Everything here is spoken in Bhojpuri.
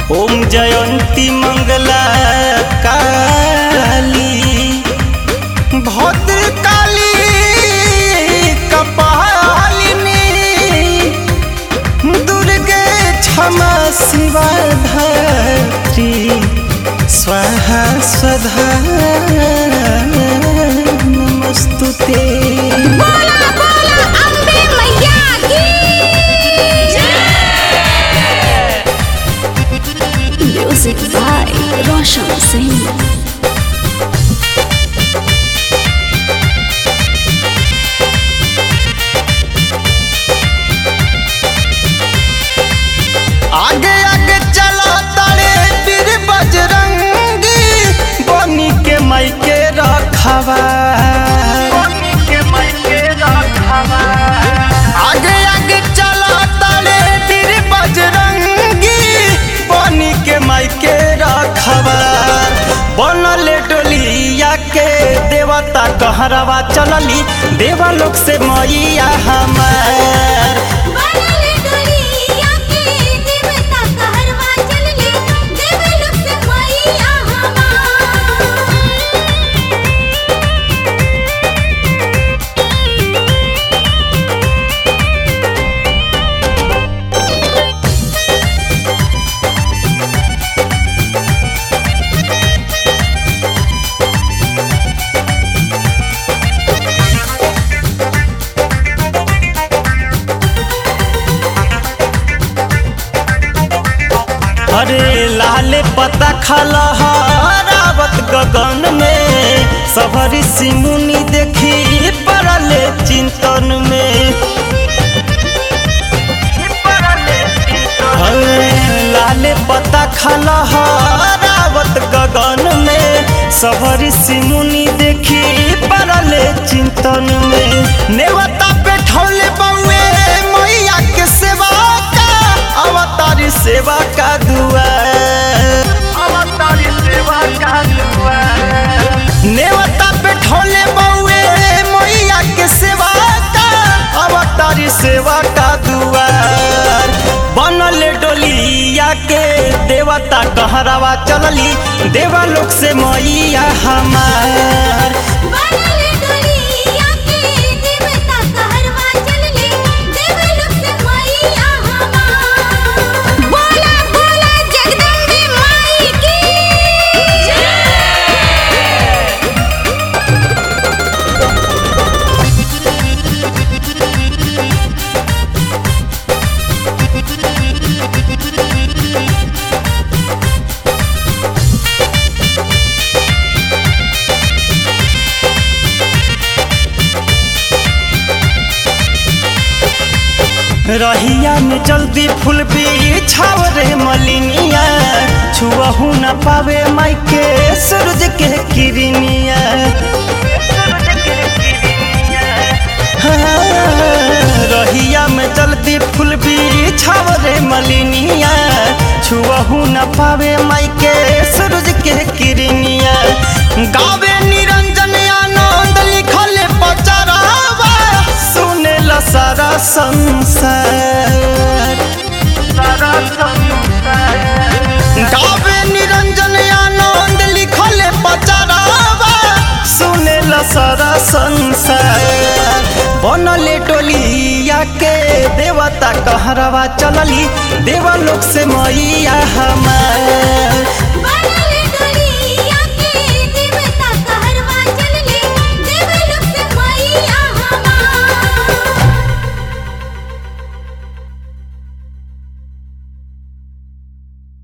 ओम जयंती मंगला काली भद्र काली कपालिनी दुर्गे क्षमा शिवा धात्री स्वाहा स्वधा नमस्तुते बोला बोला अम्बे मैया की म्यूजिक बाय रोशन सिंह आगे आगे चला तारे पीर बजरंगी बनी के मायके रखवा आगे आगे चला तारे पीर बजरंगी बनी के मायके रखवा बनले डोलिया के देवता कहरवा चलली देवलोक से मैया हमार बनले डोलिया के देवता कहरवा चलले देवलोक से मैया हमार अरे लाल पता खलहरावत गगन में सबरी सिमुनी देखी पड़ले चिंतन में अरे लाल पता खलहरावत गगन में सबरी सिमुनी देखी पड़ले चिंतन में नेवता पे ठौले बउए मैया के सेवा का अवतारी सेवा का दुआ नेवता पे ठोले बउए मैया के सेवा का अवतारी सेवा का दुआर बनल डोलिया के देवता कहरावा चलली देवलोक से मैया हमार बनले डोलिया के देवता कहरवा चलले देवलोक से मैया हमार बोला बोला जगदम्बे माई की रहिया में जल्दी फूल बिछाव रे मलिनिया छुअहू न पावे माई के सूरज के किरनिया हाँ, रहिया में जल्दी फूल बिछाव रे मलिनिया छुअहू न पावे माई के सूरज के किरनिया गावे निरंजन आनंद लिखल पचरावा सुने ला सारा संसार गावे निरंजन आनंद लिखल पचरावा सुने ला सारा संसार बनले डोलिया के देवता कहरवा चलली देवलोक से मैया हमार